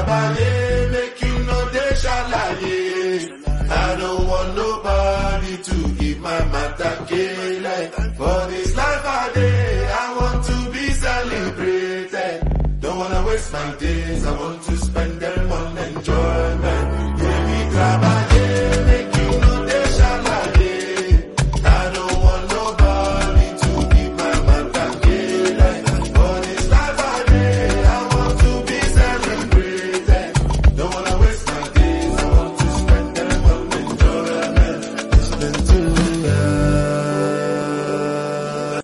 Abaye, make you no dey shalaye. I don't want nobody to give my matter like for the